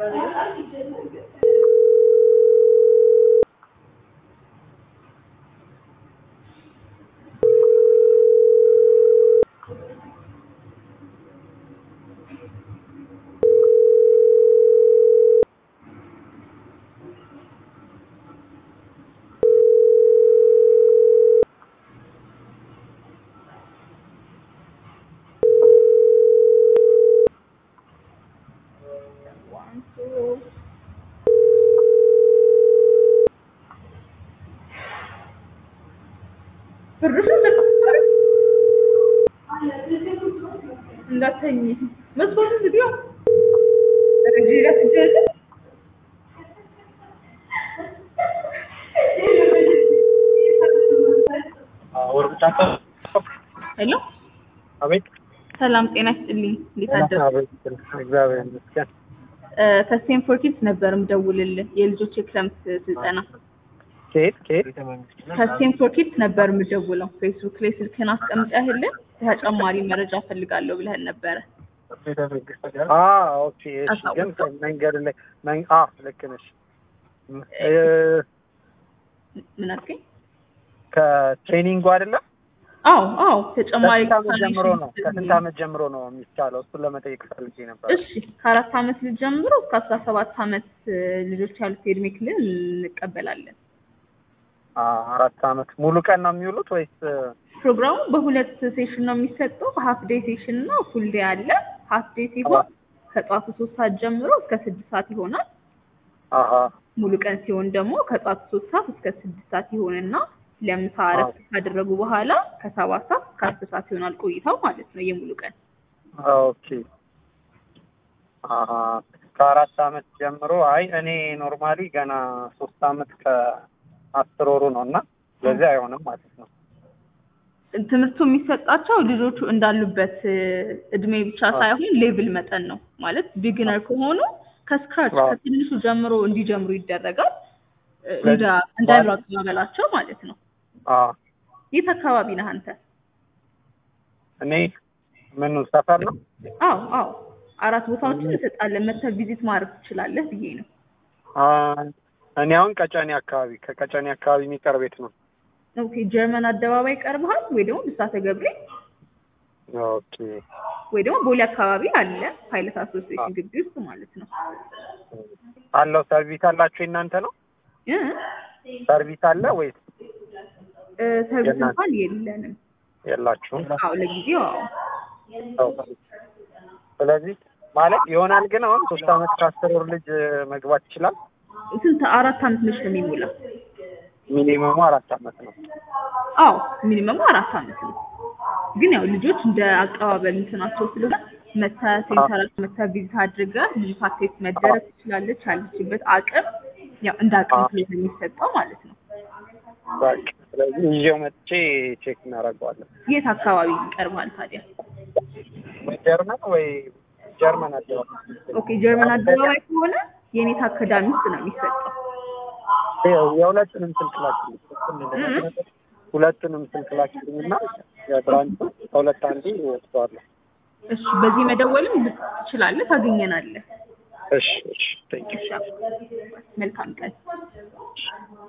One, two. ብርሽን ተቀበል እንዳተኝ መስኮቱን ዝጊው። ረጅራ ትጀለ ሄሎ አቤት ሰላም ጤና ይስጥልኝ። እንዴት አደሩ? አቤት እግዚአብሔር ይመስገን። ከስቴንፎርድ ኪድስ ነበር የምደውልልህ የልጆች የክረምት ስልጠና ከየት ከየት? ከስቴንፎርድ ኪድስ ነበር የምደውለው። ፌስቡክ ላይ ስልክህን አስቀምጠህልን ተጨማሪ መረጃ ፈልጋለሁ ብለህን ነበረ። አ ኦኬ እሺ። ግን አሳውቀው። መንገድ ላይ መን- አ ልክ ነሽ። እ፣ ምን አልከኝ? ከትሬኒንጉ አይደለም አዎ አዎ፣ ተጨማሪ ከስንት ዓመት ጀምሮ ነው? ኢንፎርሜሽን ከስንት ዓመት ጀምሮ ነው የሚቻለው? እሱን ለመጠየቅ ፈልጌ ነበር። እሺ ከአራት ዓመት ልጅ ጀምሮ እስከ አስራ ሰባት ዓመት እ፣ ልጆች ያሉት የእድሜ ክልል እንቀበላለን። አ አራት ዓመት ሙሉ ቀን ነው የሚውሉት ወይስ? ፕሮግራሙ በሁለት ሴሽን ነው የሚሰጠው። ሀፍ ዴይ ሴሽን እና ፉል ዴይ አለ። ሀፍ ዴይ ሲሆን ከጠዋቱ ሶስት ሰዓት ጀምሮ እስከ ስድስት ሰዓት ይሆናል። አሀ ሙሉ ቀን ሲሆን ደግሞ ከጠዋቱ ሶስት ሰዓት እስከ ስድስት ሰዓት ይሆንና ለምሳ እረፍት ካደረጉ በኋላ ከሰባት ሰዓት እስከ አስር ሰዓት ይሆናል ቆይታው ማለት ነው የሙሉ ቀን። ኦኬ አሀ ከአራት ዓመት ጀምሮ አይ እኔ ኖርማሊ ገና ሶስት ዓመት ከአስር ወሩ ነው እና ስለዚህ አይሆንም ማለት ነው። ትምህርቱ የሚሰጣቸው ልጆቹ እንዳሉበት እ፣ እድሜ ብቻ ሳይሆን ሌቭል መጠን ነው ማለት ቢግነር ከሆኑ ከስክራች አዎ። ከትንሹ ጀምሮ እንዲጀምሩ ይደረጋል እ፣ ስለዚህ እንዳ እንዳሉ አቀባበላቸው ማለት ነው። አ የት አካባቢ ነህ አንተ? እኔ ምኑ ሰፈር ነው? አዎ አዎ፣ አራት ቦታዎችን እንሰጣለን። መተህ ቪዚት ማድረግ ትችላለህ ብዬ ነው። አ እኔ አሁን ቀጨኔ አካባቢ ከቀጨኔ አካባቢ የሚቀር ቤት ነው። ኦኬ፣ ጀርመን አደባባይ ቀርበሃል ወይ ደግሞ ብስራተ ገብርኤል ኦኬ ወይ ደግሞ ቦሌ አካባቢ አለ ፓይለት አሶሲዬሽን ግቢ ውስጥ ማለት ነው። አለው ሰርቪስ አላችሁ እናንተ ነው? እ ሰርቪስ አለ ወይስ እ፣ ሰርቪስ የእናንተ? እንኳን የለንም። የላችሁም? አዎ ለጊዜው አዎ። ስለዚህ ማለት ይሆናል ግን አሁን ሶስት አመት ከአስር ወር ልጅ መግባት ይችላል። ስንት አራት አመት ነች ነው የሚሞላው? ሚኒመሙ አራት አመት ነው። አዎ ሚኒመሙ አራት አመት ነው። ግን ያው ልጆች እንደ አቀባበል እንትናቸው ስለሆነ መታ ሴንተራቸው መታ ቪዚት አድርጋ ልጅቷ ቴስት መደረግ ትችላለች። ያለችበት አቅም ያው እንደ አቅም አዎ። ስለሆነ የሚሰጠው ማለት ነው። በቃ ስለዚህ ይዤው መጥቼ ቼክ እናደርገዋለን። የት አካባቢ ይቀርባል ታዲያ? ወይ ጀርመን ወይ ጀርመን አደባባይ ኦኬ ጀርመን አደባባይ ከሆነ የኔታ አካዳሚ ውስጥ ነው የሚሰጠው። ይኸው የሁለቱንም ስልክ ላክልኝ። ሁለቱንም ስልክ ላክልኝ እና የብራንቹ ከሁለት አንዱ ወስደዋለሁ። እሺ በዚህ መደወልም ትችላለህ፣ ታገኘናለህ። እሺ እሺ ቴንክ ዩ እሺ መልካም ቀን።